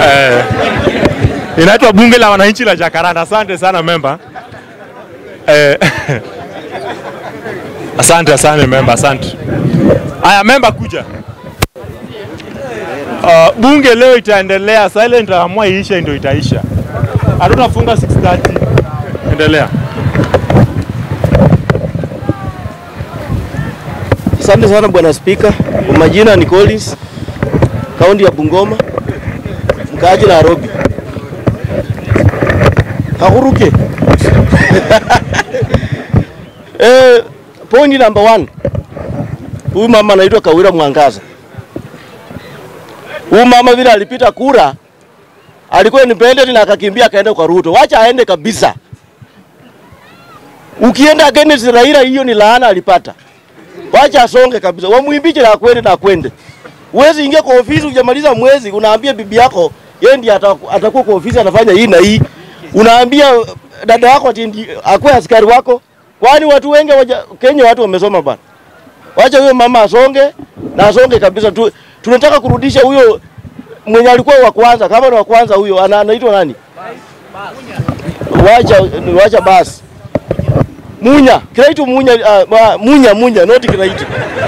eh, inaitwa bunge la wananchi la Jakaranda. Asante sana memba. Eh, asante asante memba, asante. Aya memba, kuja. Uh, bunge leo itaendelea, saa ile nitaamua iishe ndio itaisha. Hatutafunga 6:30. Endelea. Asante sana bwana Spika. Kwa majina ni Collins, kaunti ya Bungoma, mkaaji Nairobi. Hakuruke. eh, point number one. Huyu mama anaitwa Kawira Mwangaza. Huyu mama vile alipita kura alikuwa independent na akakimbia akaenda kwa Ruto. Wacha aende kabisa. Ukienda against Raila, hiyo ni laana alipata. Wacha asonge kabisa, wamwimbiche na akwende na akwende. Uwezi ingia kwa ofisi hujamaliza mwezi, unaambia bibi yako yeye ndiye ataku- atakuwa kwa ofisi anafanya hii na hii. Unaambia dada yako ati ndi- akuwe askari wako. Kwani watu wengi waja, Kenya watu wamesoma bana. Wacha huyo mama asonge na asonge kabisa tu. Tunataka kurudisha huyo mwenye alikuwa wa kwanza, kama ni wa kwanza huyo ana- anaitwa nani? Wacha wacha basi. Munya, Kiraitu Munya, uh, Munya Munya, not Kiraitu.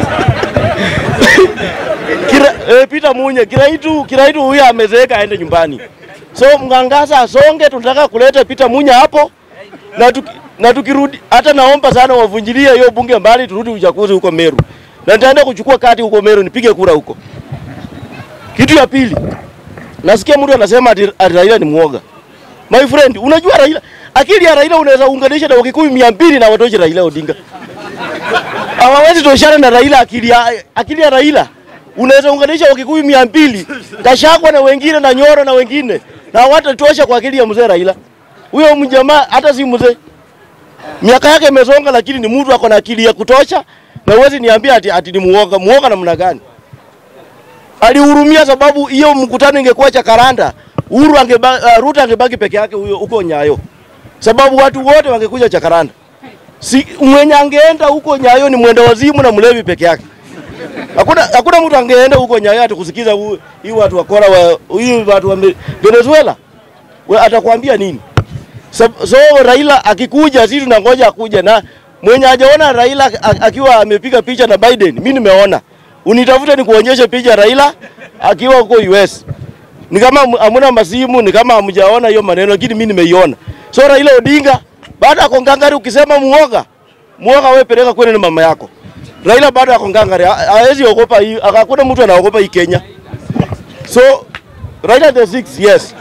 Kira, eh, Peter Munya, Kiraitu, Kiraitu huyu amezeeka aende nyumbani. So Mwangaza asonge, tunataka kuleta Peter Munya hapo na tuki, na tukirudi hata naomba sana wavunjilie hiyo bunge mbali turudi uchaguzi huko Meru. Na nitaenda kuchukua kati huko Meru nipige kura huko. Kitu ya pili. Nasikia mtu anasema ati, ati Raila ni mwoga. My friend, unajua Raila, akili ya Raila unaweza unganisha na Wakikuyu mia mbili na watoshi Raila Odinga. Hawawezi toshana na Raila akili ya, akili ya Raila. Unaweza unganisha Wakikuyu mia mbili, Gachagua na wengine na Nyoro na wengine. Na hawatatosha kwa akili ya mzee Raila. Huyo mjamaa hata si mzee. Miaka yake imesonga lakini ni mtu ako na akili ya kutosha na uwezi niambia ati, ati ni muoga. Muoga namna gani? Alihurumia sababu hiyo mkutano ingekuwa Jakaranda, Uhuru angeba, uh, Ruto angebaki peke yake huyo huko Nyayo, sababu watu wote wangekuja Jakaranda. Si mwenye angeenda huko Nyayo ni mwenda wazimu na mlevi peke yake. Hakuna hakuna mtu angeenda huko Nyayo ati kusikiza hu- hii watu wakora wa hii watu wa Me- Venezuela. We, atakwambia nini? So, so Raila akikuja, sisi tunangoja akuja, na mwenye hajaona Raila a- akiwa amepiga picha na Biden, mimi nimeona. Unitafute nikuonyeshe picha ya Raila akiwa huko US. Ni kama hamu- hamuna masimu, ni kama hamjaona hiyo maneno, lakini mimi nimeiona. So Raila Odinga baada ya kongangari, ukisema muoga muoga, wewe peleka kwenu na mama yako. Raila baada ya kongangari ha- hawezi ogopa hii, hakuna mtu anaogopa hii Kenya. So Raila the six, yes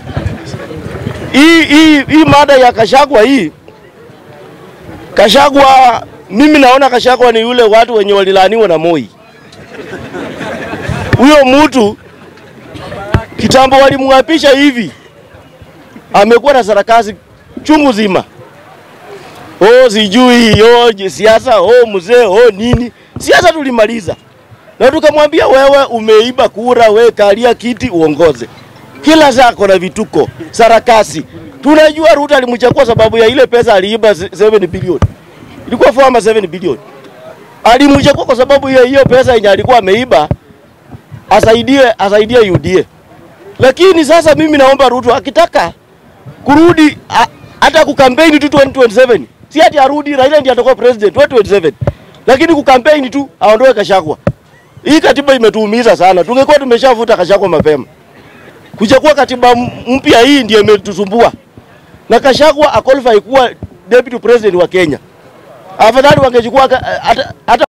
hii hii hii mada ya Kashagwa hii Kashagwa, mimi naona Kashagwa ni yule watu wenye walilaaniwa na Moi. Huyo mtu kitambo walimwapisha hivi, amekuwa na sarakasi chungu zima. Oh, sijui oh, je- siasa oh, mzee oh, nini siasa tulimaliza, na tukamwambia wewe umeiba kura, we kalia kiti uongoze kila saa kona vituko sarakasi. Tunajua Ruto alimchagua sababu ya ile pesa aliiba 7 bilioni, ilikuwa 4 ama 7 bilioni. Alimchagua kwa sababu ya hiyo pesa yenye alikuwa ameiba asaidie asaidie UDA. Lakini sasa mimi naomba Ruto akitaka kurudi a- hata kukampeni tu 2027 si ati arudi Raila ndiye atakuwa president 2027, lakini kukampeni tu aondoe Kashagwa. Hii katiba imetuumiza sana, tungekuwa tumeshavuta Kashagwa mapema kuchagua katiba m- mpya hii ndio imetusumbua, na Kashagwa akwalify kuwa deputy president wa Kenya. Afadhali wangechukua ka- hata hata